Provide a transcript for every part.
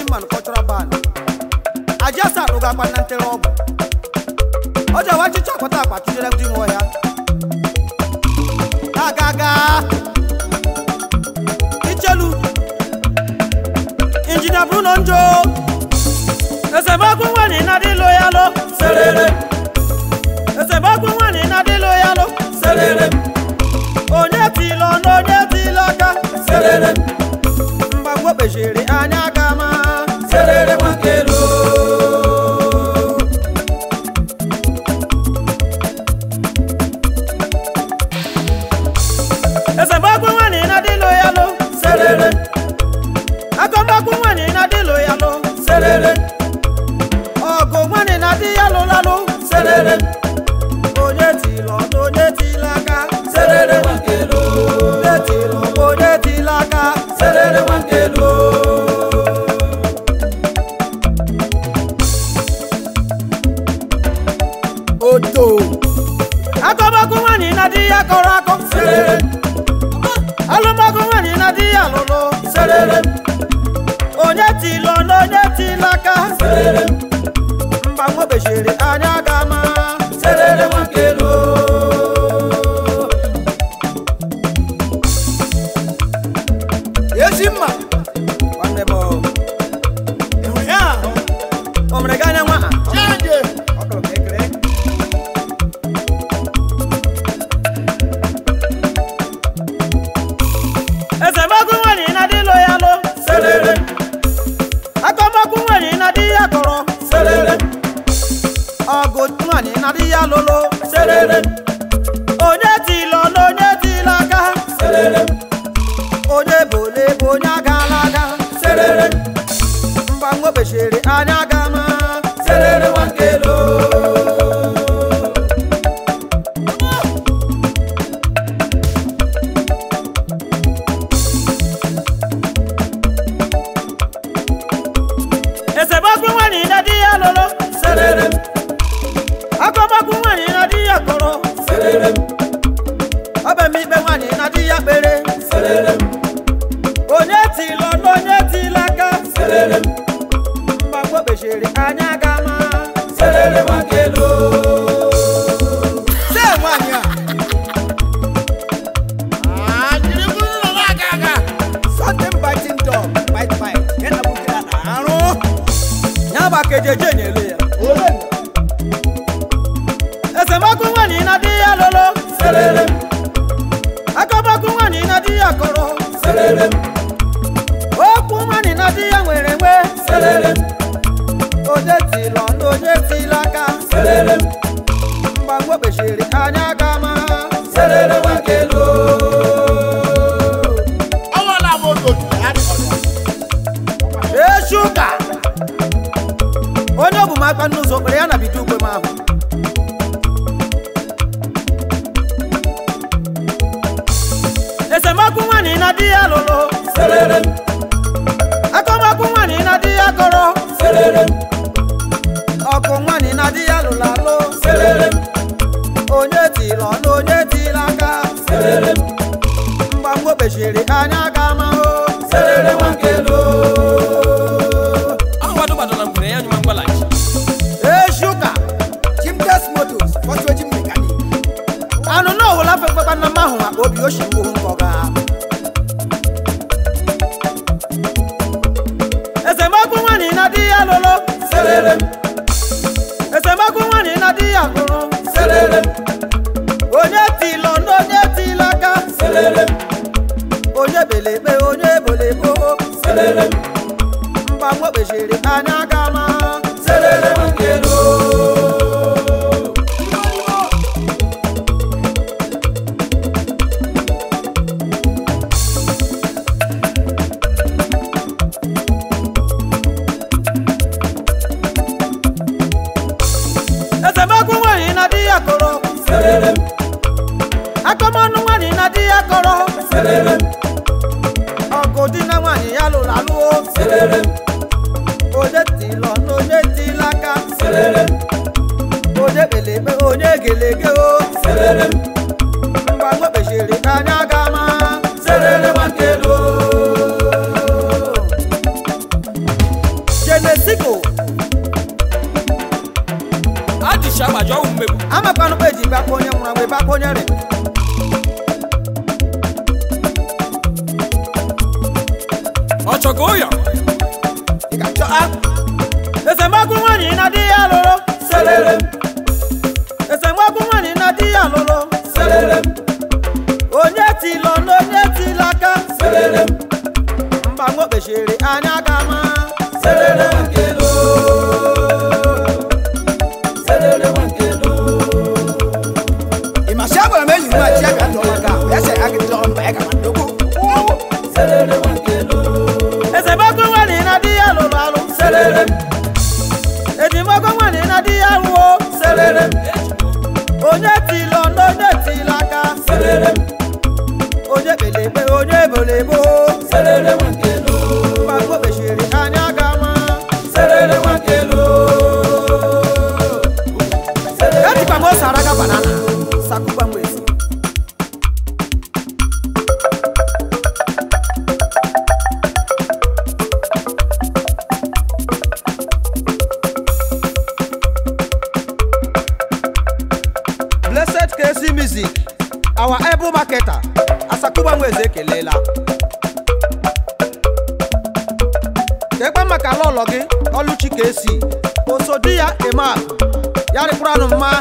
man cultural band ajasa arụgakwa na ntere ọgwụ ọ ji awa chicha akwata akpa tụnyere ndị nwe ọhịa agaga ichelu injinia bruno njo esemokwu nwanyị na-adịlụ ya lụ serere esemokwu nwanyị na-adịlụ ya lụ serere onye tilo na onye tilo aka serere mgbagwo kpechiri anya gama serere nwakelu esemokwu nwanyị na-adịlụ ya lụ serere akọmọkwu nwanyị na-adịlụ ya lụ serere ọgụ nwanyị na-adị ya lụlalụ serere onye tilo na onye tilo aka serere nwakelu onye tilo na onye tilo aka serere nwakelu odo akọmọkwu nwanyị na-adị ya kọrọ akọ serere alụmọkụ nwanyị na-adị ya lụlụ serere onye tilo na onye tilo aka serere mgbanwe bechiri anya gama serere nwakelu ezi mma nwanne m ịhụrụ ya ahụ o mere gị anya nwa a? chanje Ọ kụrụ ka ekele. esemokwu nwanyị na-adịlụ ya lụ serere akọmọkwu nwanyị na-adị ya kọrọ serere ọgụ nwanyị na-adị ya lụlụ serere onye tilo na onye tilo aka serere onye bole bụ onye agala aga serere mgbanwe kpechiri anya gama serere nwakelo esemokwu nwanyị na-adị ya lụlụ serere akọmọkwu nwanyị na-adị ya kọrọ serere ọbamikpe nwanyị na-adị ya kpere serere onye tilo na onye tilo aka serere mgbagwo kpechiri anya gama serere nwakelo se nwanyị a a jiri bụrụ ụlọ na-aga aga something biting dog bite bite ya na bukere na arụ ya bụ aka ejeje na-elu ya ole esemokwu nwanyị na-adị ya lụlụ serere akọmọkwu nwanyị na-adị ya kọrọ serere okwu nwanyị na-adị ya nwere nwe serere onye tilo na onye tilo aka serere mgbanwe kpechiri anya gama serere nwakelo ọwala m ogotu ya dịkọrọ echi ụka onye ọbụ m akpa n'ụzọ kpere ya na bido ugwe m ahụ esemokwu nwanyị na di ya lụrụ serere akọmọkwu nwanyị na di ya kọrọ serere ọkụ nwanyị na di ya lụrụ alụ serere onye tilo na onye tilo aka serere mgbanwe kpechiri anya ga mahụ serere nwakelo ahụwadụ gbadoro ngwere ya nyụma mgbalachi echi ụka jimdes motos fọtụ eji mekanik anụ na ọhụla fefekwa na mahụ akpa obi oshi mgbohu nkọga esemokwu nwanyị na di ya lụrụ serere esemokwu nwanyị na di ya lụrụ serere onye tilo na onye tilo aka serere onye belekpe onye bolebo serere mgbanwe kpechiri anya gama serere nkelo esemokwu nwanyị na di ya kọrọ serere akọmọnụ nwanyị na di ya kọrọ serere ọgụ di na nwanyị ya lụrụ alụọ serere onye tilo na onye tilo aka serere onye kpelekpe onye gelege o serere mgbanwe kpechiri anya gama serere nwakelo amakwanụ kpa eji bakwa onye nwụrụ anwụ bakwa onye rị ọchọgo ụyọ ị ga-achọ a esemokwu nwaanyị na di ya lụrụ serere esemokwu nwaanyị na di ya lụrụ serere onye tilọ na onye tila aka serere mba nwa kpechiri anya gama serere nkelo serere nkelo Ima shagwa na meyi ma chi aga ndo maka. Ya se aga ndo mba ya kama ndogo. serere nkelo esemokwu nwaanyị na di ya lụrụ alụ serere ejimokwu nwaanyị na di ya lụọ serere onye tilọ na onye tila aka serere onye kpelekpe onye ebolebo serere nwakelo mgbago kpechiri anya gama serere nwakelo ejikwa m ose araga banana sakụkwa m ezi blessed kc music our able marketer asakuba nweze ekelela kekpe maka lọlọ gị ọlụchi kc osodi ya eme akụ ya rịkwuranụ mma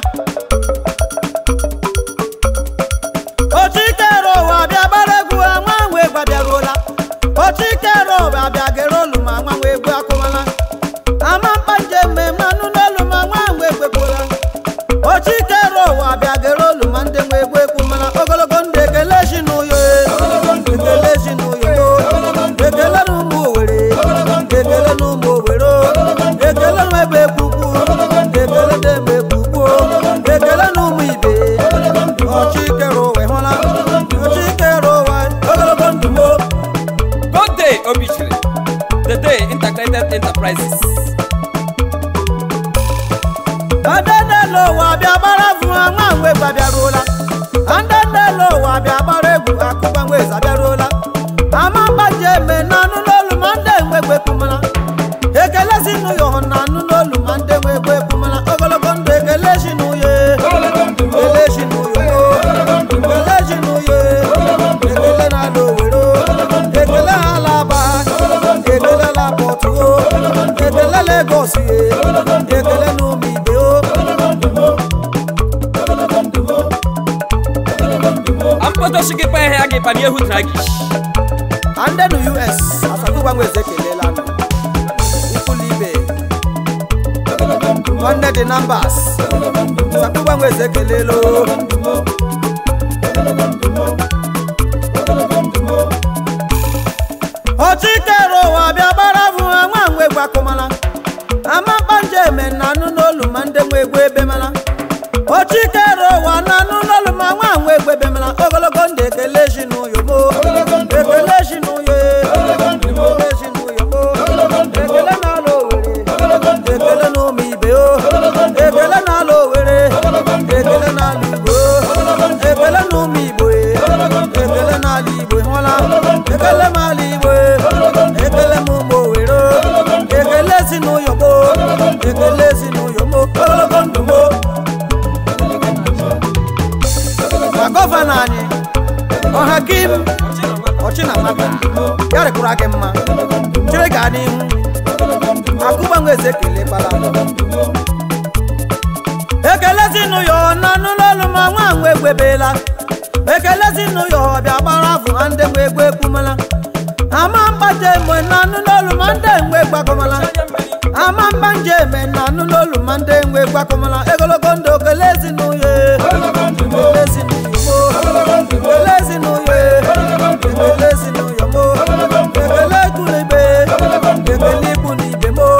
ochikere ụwa bịa gbara egwu nwa nwe egwu abịaruola ochikere ụwa bịa gere olu ma nwa nwe egwu akụmala ama mkpa njem mmemme anụ n'olu ma nwa nwe egwu ekwuola ochikere ụwa bịa gere olu ma ndị nwe egwu ekwu mana ogologo ndụ ekele si n'ụyọ ekele si n'ụyọ ekele n'ụmụ owere ekele n'ụmụ owere ekele n'ebe ekwukwu ekele n'ebe ekwukwu ekele n'ụmụ ibe ochikere ụwa ịhụla ochikere ụwa ogologo ndụ mo good day obichiri the day integrated enterprises ndị n'elu ụwa bịa gbara egwu nwa nwe egwu abịaruola ndị n'elu ụwa bịa gbara egwu akụba nwe eze abịaruola ama mgbaji eme na anụ n'olu ma ndị nwe egwu ekwumana ekele si n'ụyọ hụ na anụ n'olu ma ndị nwe egwu ekwumana ogologo ndụ ekele si n'ụyọ ekele si n'ụyọ ekele si n'ụyọ ekele na-ala owero ekele ala aba ekele la pọtụ ekele legos ekele n'ụmụ ibe o ampọtọshigi pa ihe gị pa n'ihu tragish ndị nụ us asakụgba nweze ekelela nụ ikwulu ibe nwanne dị nambas asakụgba nweze ekelela o ochikere ụwa bịa gbara bụ nwa nwe egwu akụmala ama mkpanje eme na anụ n'olu ma ndị nwe egwu ebe mala ochikere ụwa na anụ n'olu ma nwa nwe egwu ebe mala ogologo ndụ ekele si n'ụyọ mo ekele si n'ụyọ ekele si n'ụyọ mo ekele na-ala owere ekele n'ụmụ ibe o ekele na-ala owere ekele na-ala igbo ekele n'ụmụ igbo ekele n'ala igbo hụla ekele m ala igbo ekele m ụmụ owere ekele si n'ụyọ mo ekele si n'ụyọ mo ogologo ndụ mo ma gọvanọ anyị ọhakim ọchịnamaka ya rịkwara gị mma chere gaa n'ihu akụgbanwe eze ekele kpara ekele si n'ụyọ na n'ụlọọrụ ma nwa nwe egwebela ekele si n'ụyọ bịa gbara afụ na ndị nwe egwu ekwumala ama mgbaje mgbe na n'ụlọọrụ ma ndị nwe gbagọmala ama mgba nje eme na n'ụlọọrụ ma ndị nwe gbagọmala egologo ndụ ekele si n'ụyọ ekele si n'ụyọ mo ekele si n'ụyọ ekele si n'ụyọ mo ekele ikwu n'ibe ekele ikwu n'ibe mo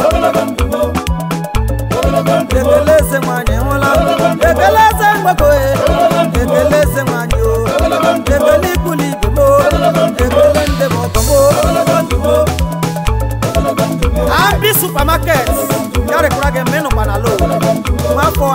ekele eze nwanyị hụla ekele eze mgbakọ ekele eze nwanyị o ekele ikpuli ibe mo ekele ndị m ọgọ mo abi supamaket ya rịkwara gị mmenụ gbanala o nwafọ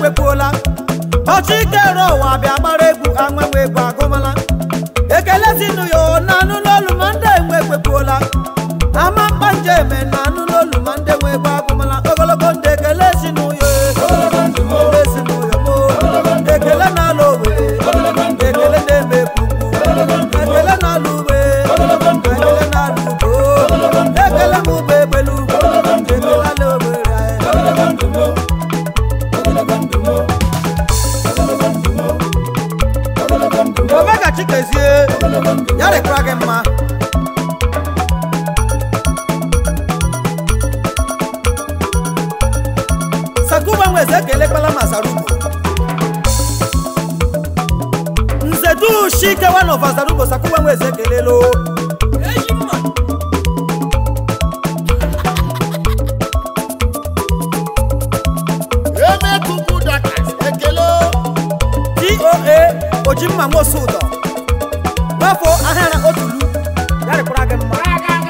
ekwekwuola ọchị kere ụwa bịa gbara egwu anwenwe egwu agụmala ekele sinụ ya na anụ n'olu ma ndị enwe ekwekwuola ama mkpa njem na anụ n'olu ma ndị enwe egwu agụmala ogologo ndị ekele sinụ ya ekele sinụ ya mo ekele na-alụ owere ekele na-eme ekwukwu ekele na-alụ ugbe ekele na-alụ ugo ekele m ụgbọ egbelu ekele ala owere omega chikezie ya dịkwara gị mma sakuba nweze ekelekwala ma sarugo nze dushi kewa nova sarugo sakuba nweze ekelelo eji mma Emekuku Dakas, ekele o. doa ojimma nwosu ụdọ gbafọ ahịara otulu ya dịkwara gị mma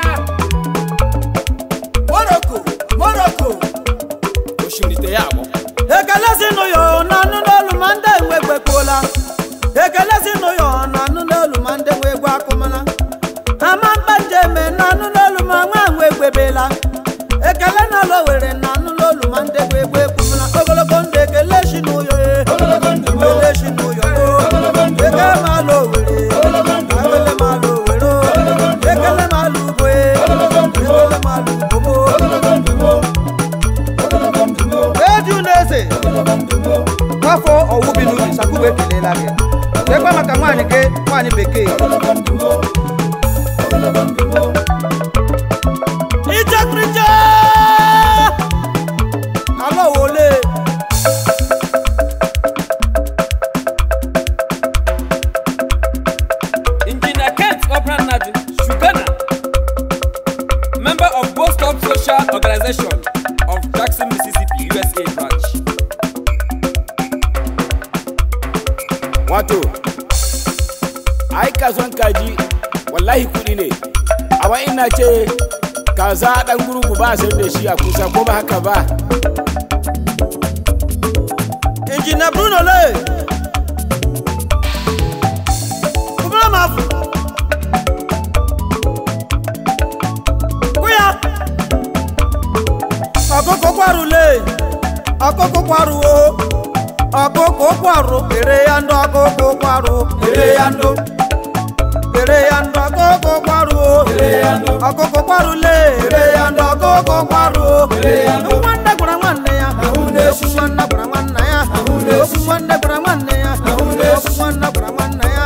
moroko moroko osimiri ya abụ ekele sinụ ya na anụ n'olu ma ndị enwe ekwekwuola ekele sinụ ya na anụ n'olu ma ndị nwe egwu akụmala ama mkpa njeme na anụ n'olu ma nwa nwe egbebela ekele na ala were na anụ n'olu ma ndị nwe egwu ekwumala ogologo ndụ ekele sinụ ya ekele sinụ ya ekele ma ala owere ekele ma ala owere ekele ma ala ugbo ekele ma ala ugbo eju n'eze afọ ọwụ bi n'ubi sakubu ekelela gị ekwe maka nwaanyị gị nwaanyị bekee ijekrije ala wole Engineer Kent Obran Nadu, Shugana, member of Both Stop Social Organization of Jackson, Mississippi, USA branch. Wato, ai kasuwan kaji wallahi kuɗi ne, amma ina ce kaza ɗan gurgu ba a sayar da shi a kusa ko ba haka ba. injinia bruno le kubula mafu kuya ọkụkọ kwarụ le ọkụkọ kwarụ o ọkụkọ kwarụ ere ya ndụ ọkụkọ kwarụ ere ya ndụ ere ya ndụ ọkụkọ kwarụ o ọkụkọ kwarụ le ere ya ndụ ọkụkọ kwarụ o nwanne gwara nwanne ya okwu nwanne gwara nwanne ya okwu nwanne gwara nwanne ya okwu nwanne gwara nwanne ya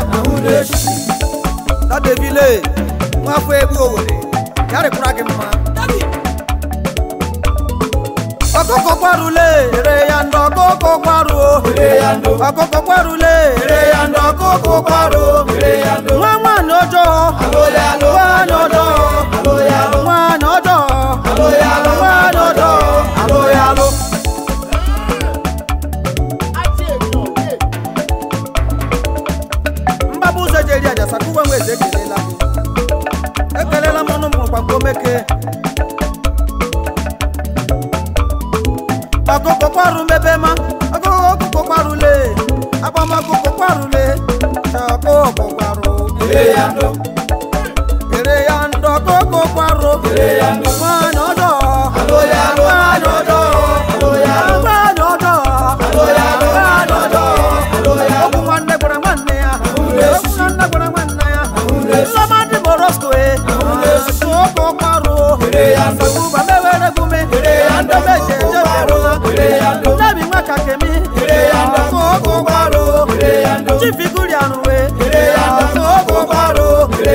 dadebile nwafọ egbu owere ya rịkwara gị mma ọkụkọ kwarule ere ya ndụ ọkụkọ kwarụ o ọkụkọ kwarule ere ya ndụ ọkụkọ kwarụ nwa nwaanyị ọjọọ nwaanyị ọjọọ nwaanyị ọjọọ nwaanyị ọjọọ alụghị alụ mgbaba ụzọ eji eri aja sakuwe nwe eze ekelela gị ekelela m ọnụ mụrụ kwakwo meke ọkụkọ kwarụ mebema ọkụkọ ọkụkọ kwarụle agbamakwụkwọ kwarụle ọkụkọ kwarụ ere ya ndụ ọkụkọ kwarụ nwaanyị ọjọọ nwaanyị ọjọọ nwaanyị ọjọọ nwaanyị ọjọọ okwu nwanne gwara nwanne ya okwu nwanne gwara nwanne ya nlọmadị borosko e ọkụkọ kwarụ sakuba mewere gume ndemeje ejeberụla ndebi nwaka kemi ọkụkọ kwarụ chifigurianụwe ọkụkọ kwarụ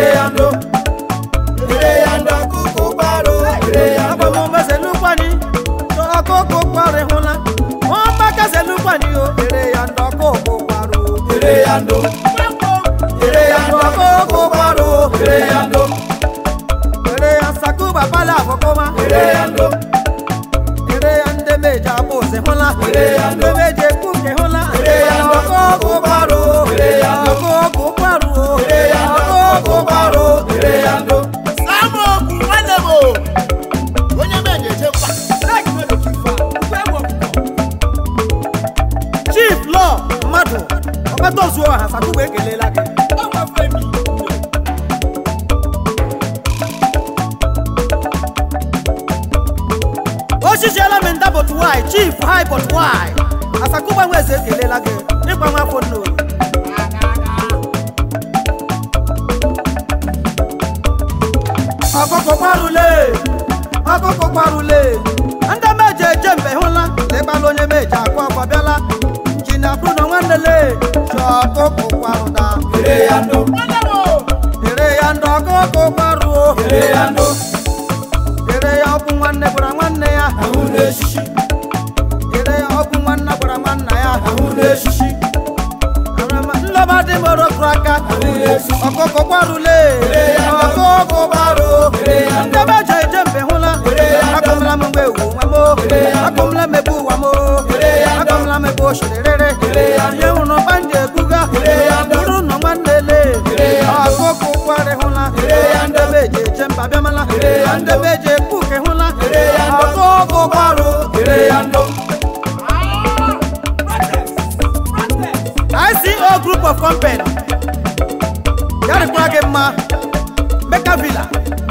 agbamumezelukwani ọkụkọ kwarụ hụla ọgbakazelukwani o ere ya ndị ọkụkọ kwarụ ere ya ndị ọkụkọ kwarụ ere ya sakuba pala afọkọma ere ya ndị meji abụ ozi hụla ndị meji ekwu nke hụla ọkụkọ kwarụ ọkụkọ kwarụ ọkụkọ kwarụ Sáàmù òkú nwanne m o. Onye m eji eje mkpa. agbata ozu ọha sakugbe ekelela gị ọnwa femi osisiela m nda but why chief hi but why asakugba nwa eze ekelela gị ịgba nwa afọ nnoyi ọkụkọ kwarule ọkụkọ kwarule ndị meje eje mbe hụla lekpala onye meje akwa ọkwa bịala jina bruno nwannele ji ọkụkọ kwarụda ere ya ndụ ere ya ndị ọkụkọ kwaruo ere ya ndụ ere ya ọbụ nwanne gwara nwanne ya ahụ na-eshishi ere ya ọbụ nwanne gwara nwanna ya ahụ na-eshishi nlọba dị moro kụrụ aka ọkụkọ kwarule ọkụkọ kwaruo ndị meje eje mbe hụla akụmla m mgbe ewu nwa mo akụmla m ebe ụwa mo akụmla m ebe oshirere ihe hụrụ bandị ebuga bụrụ nọ nwanne le ọkụkọ kwari hụla ndị meje eje mba bịamala ndị meje ekpuke hụla ọkụkọ kwarụ ere ya ndụ ICO group of company yarịkwara gị mma meka villa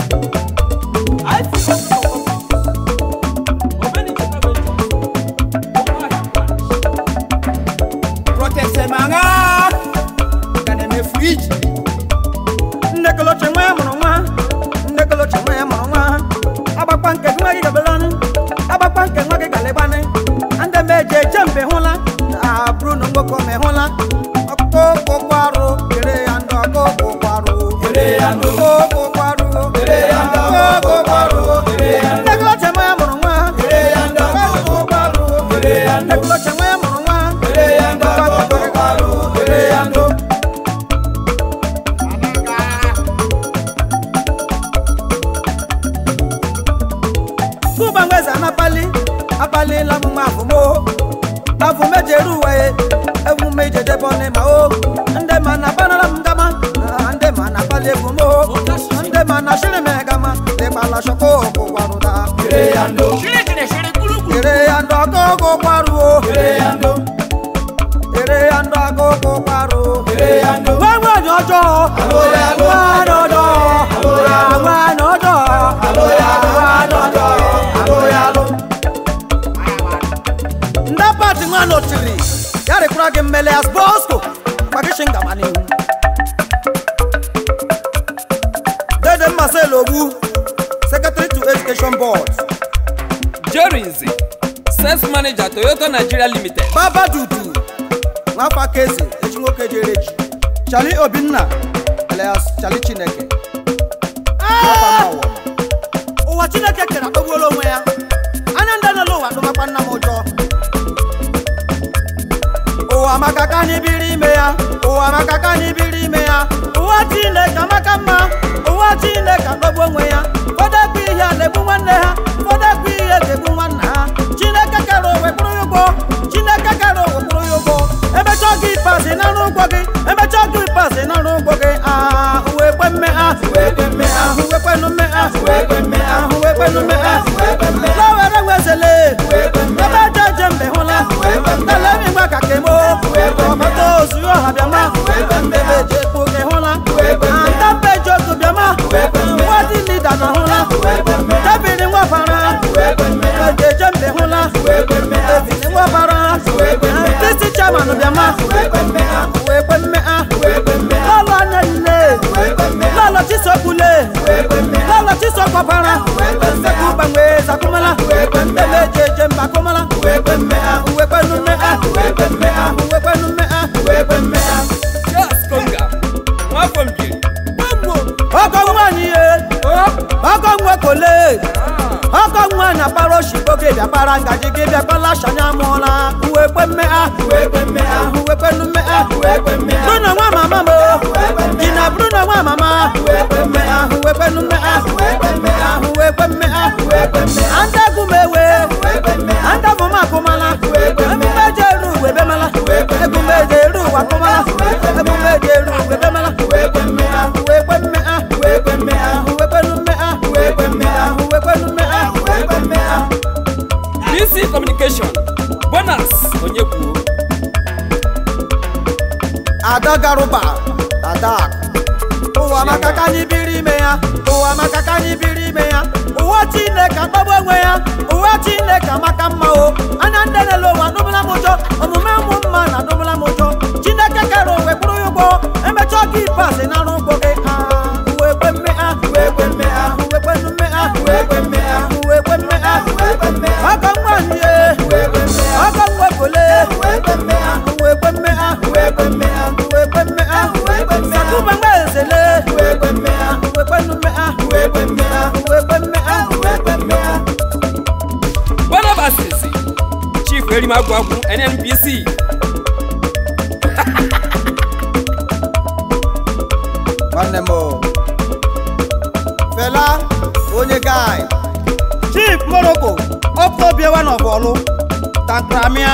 proteste manga ka na-eme friji nnekoloche nwa ya mụrụ nwa nnekoloche nwa ya mụrụ nwa agbakwa nke nwa gị gabelanị agbakwa nke nwa gị galịgbanị ndị meje eje mbe hụla abụrụ na nwoke ome hụla ọkụkọ kwarụ kere ya ndị ọkụkọ kwarụ ere ya ndụ ọkụkọ kwarụ ọkụkọ kwarụ nnekoloche nwa ya mụrụ nwa ọkụkọ kwarụ nnekoloche nwa ya mụrụ nwa ere ya ndụ ọkụkọ kwarụ ere ya ndụ Kuba ngweza anapali apali la mu mafumo afume jeru waye efume jeje bone ma o nde mana bana la mgama ah, nde mana pali efumo nde mana shiri me gama le pala shoko ko waruda ere ya ndụ ere ya ndo ko ko kwaru o ere ya ndụ ere ya ndo ko ko kwaru ere ya ndụ wa wa ni ojo Aloya lo. wa no do wa no do Aloya lo. wa no do aloya lụ nda pati nwa notiri ya rịkwara gị mmele as bosco kwagishi ngama n'ihu dede mmasel ogbu secretary to education board jerry nze sales manager toyota nigeria limited baba dudu nwafọ aka eze echi nwoke jere echi chali obinna alias chali chineke Nwafọ ama ụwa. ụwa chineke kere akpagbuola onwe ya anya ndị nọ n'ụwa dụmakwa nna m ụjọ ụwa maka ka anyị biri ime ya ụwa maka ka anyị biri ime ya ụwa chineke amaka mma ụwa chineke akpagbu onwe ya ụfọdụ ekwe ihe a na-egbu nwanne ha ụfọdụ ekwe ihe ga-egbu nwanna ha chineke kere owe kpụrụ ya ụgwọ chineke kere owe kpụrụ ya ụgwọ emechaa gị pasị narụ ụgwọ gị emechaa gị pasị narụ ụgwọ gị ah uwe kwe mme ah wee kwe mme ha ahụ wee kwenu mme ah wee kwe mme ha ahụ wee kwenu mme ah wee kwe mme ha lawere nwezele wee kwe mme ebe eje eje mbe hụla wee kwe mme tele mi gba ka kemo wee kwe mme ọkọta ozu yóò hà bịama wee kwe mme ebe eje ekpo gị hụla wee kwe mme anda mbe eje otu bịama wee kwe mme nwa dị lida na hụla wee kwe mme debiri nwa bara wee kwe mme eje eje mbe hụla wee kwe mme ebiri nwa bara wee kwe mme tisi chairman bịama wee kwe mme ha wee kwe mme ah wee kwe mme ha lọlọ anya nne wee kwe mme ha lọlọ chisokwule wee kwe mme ha lọlọ chisokọbara sekwu gbanwe zakumala wee kwe mme ebe eje eje mba kumala wee kwe mme ha uwe kwenu mme ah wee kwe mme ha uwe kwenu mme ah wee kwe mme ha charles konga nwafọ mbiri ọkọ nwaanyị ye ọkọ nwe kole ọkọ nwaanyị akpara oshigbo gị bịa kpara ngaji gị bịa kpala shanya mụọla uwe kwe mme ah wee kwe mme ha uwe kwenu mme ah wee kwe mme ha bruno nwa mama mo ji na bruno nwa mama wee kwe mme ha ahụ wee kwenu mme ah wee kwe mme ha ahụ wee kwe mme ah wee kwe mme ha anda gumewe wee kwe mme ha anda bụma akụmala Wee kwe mme. emume eji eru uwe bemala Wee kwe mme. emume eji eru uwe akụmala emume eji eru uwe bemala wee kwe mme ha ahụ wee kwe mme ah wee kwe mme ha ahụ wee kwenu mme ah wee kwe mme ha ahụ wee kwenu mme ah wee kwe mme ha bc communication bonus onye kwuo ada garuba ada akụ ụwa maka ka anyị biri ime ya ụwa maka ka anyị biri ime ya ụwa chineke akpagbu onwe ya ụwa chineke amaka mma o anya ndị na-ele ụwa adụbụla m ụjọ omume ụmụ mma na adụbụla m ụjọ chineke kere onwe kwụrụ ya ụgwọ emechaa gị pasị na arụ ụgbọ gị ah, uwe kwe mme ah, uwe kwe mme ah, uwe kwe mme ah, uwe kwe mme ah, uwe kwe mme ah, uwe kwe mme ah. ọkọ nwanyị ye ọkọ nwekole uwe kwe mme ah, uwe kwe mme ah, uwe kwe mme ah, uwe kwe mme ah, uwe kwe mme ah. sakuba mgbe ezele uwe kwe mme ah, uwe kwe mme ah, uwe kwe mme ah, uwe kwe mme ah, uwe kwe mme ah. barnabas si chief erimagwagwu nnpc nwanne m o. fela onye gai chief morocco ọpụtobiewa n'ọbọlụ tankramia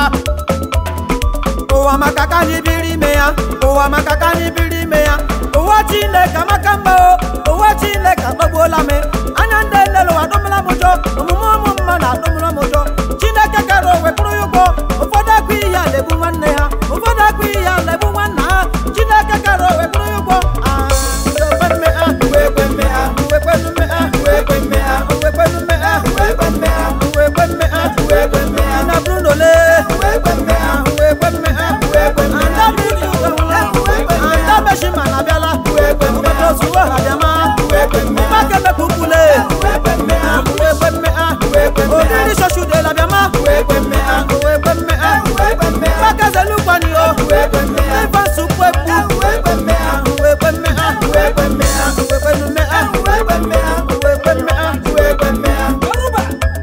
ụwa maka ka anyị biri ime ya ụwa maka ka anyị biri ime ya ụwa chineke amaka mma o ụwa chineke akpagbuola m anya ndị nlele ụwa adụmụla m ụjọ omume ụmụ mma na adụmụla m ụjọ chineke kere onwe kwụrụ ya ụgwọ ụfọdụ akpa ihe a na-egbu nwanne ha ụfọdụ akpa ihe a na-egbu nwanna ha chineke kere onwe kwụrụ ya ụgwọ Ah, uwe kwe mme ah, uwe kwe mme ah, uwe kwe mme ah, uwe kwe mme ah, uwe kwe mme ah, uwe kwe mme ah, uwe kwe mme ah, uwe kwe mme ah. Ina Bruno le. Uwe kwe mme ah, uwe kwe mme ah, uwe kwe mme ah. Anda Bruno le. Uwe kwe mme ah. Anda Beshima na biala. Uwe kwe mme ah. Obodo Zuwa ha bịama. Uwe kwe mme ah. Mbake me kukule. Uwe kwe mme ah, uwe kwe mme ah, uwe kwe mme ah. Odiri shoshu de la bịama. Uwe kwe mme ah, uwe kwe mme ah, uwe kwe mme ah. Mbake zelukwani o. Uwe kwe mme ah. Ifa nsukwe bu. Uwe kwe mme ah, uwe kwe mme ah, uwe kwe mme ah, uwe kwe mme ah, uwe kwe mme ah, uwe kwe mme ah, uwe kwe mme ah. yoruba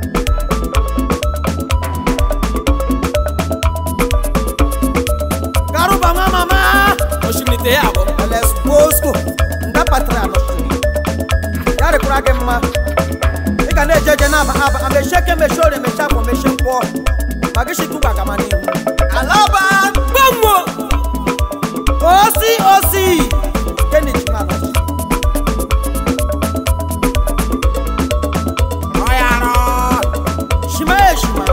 Garuba nwa mama. osimiri ya abụọ Lesbosco ndapatara n'osimiri ya rịkwara gị mma ị ga na-eje eje na-aba aba amechie ka emechie ori emechi afọ mechie mkpọ ma gị chikwu gbagama n'ihu alaba gbanwo osi osi keni chimanọ ọyara shima eshima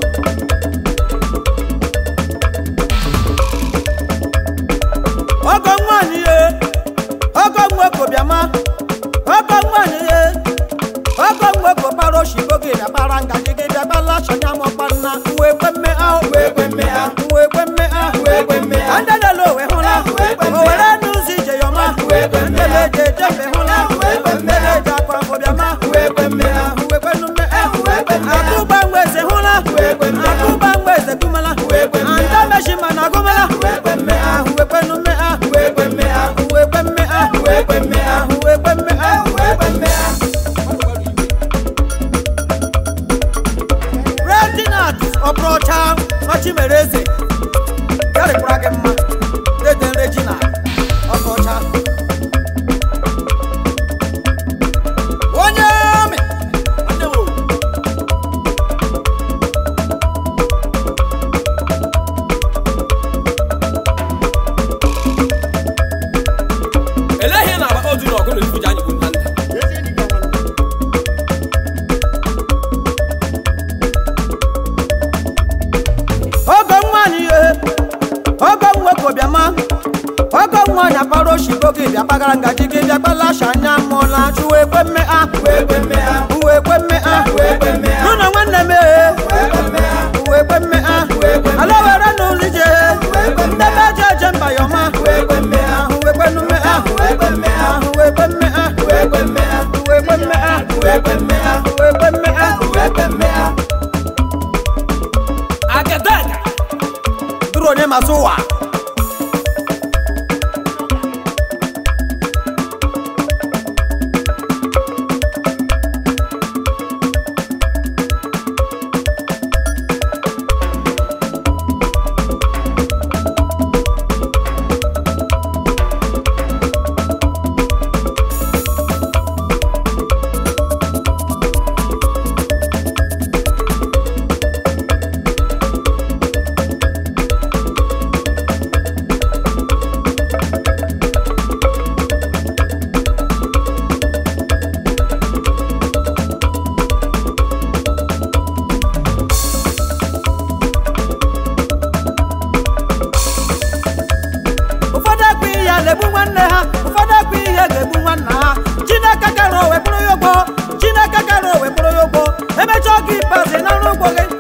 ọgọ nwanyị ye ọgọ nweko bịama ọgọ nwanyị ye ọgọ nweko para oshibo gị bịa para ngaji gị bịa bala shanya mọkpanna uwe kwe mme ahụ uwe kwe mme ahụ uwe kwe mme ahụ uwe kwe mme ahụ ndị lele owe hụla owere n'ụzọ ije yọma ndele eje ejembe hụla ndele eje akwa afọ bịama uwe kwe mme ahụ uwe kwe mme ahụ akụba mgbeze hụla akụba mgbeze gụmala anda meshima na gụmala uwe kwe mme ahụ uwe kwe mme ahụ uwe kwe mme ahụ uwe kwe mme ahụ uwe kwe mme ahụ uwe kwe mme ahụ uwe kwe mme ahụ Reginald Ọbụrọcha Machimereze yarịkwara gị mma dede Reginald Ọbụrọcha onye amị nwanne m o. eleghị ihe na-agba otu na ọgụ na ifuji anyị bụ nna nna ogo nwanyị ihe ogo nweko bịama ogo nwanyị akpara oshibo gị bịa kpagara ngaji gị bịa kpalasha anya mụọla uwe kwe mme a uwe kwe mme a uwe kwe mme a uwe kwe mme a nụnọ nwanne m ee uwe kwe mme a ala were n'ụlọ ije ndebe eje eje mba yọma uwe kwe mme a uwe kwe mme a uwe kwe mme a uwe kwe mme a uwe kwe mme a uwe kwe mme a uwe kwe mme a uwe kwe mme a uwe kwe mme a agadaga duru onye masị ụwa nwanne ha ụfọdụ ekwu ihe ga-egbu nwanna ha chineke kere owe bụrụ ya ụgwọ chineke kere owe bụrụ ya ụgwọ emechaa oge ikpeazụ ị nara ụgwọ gị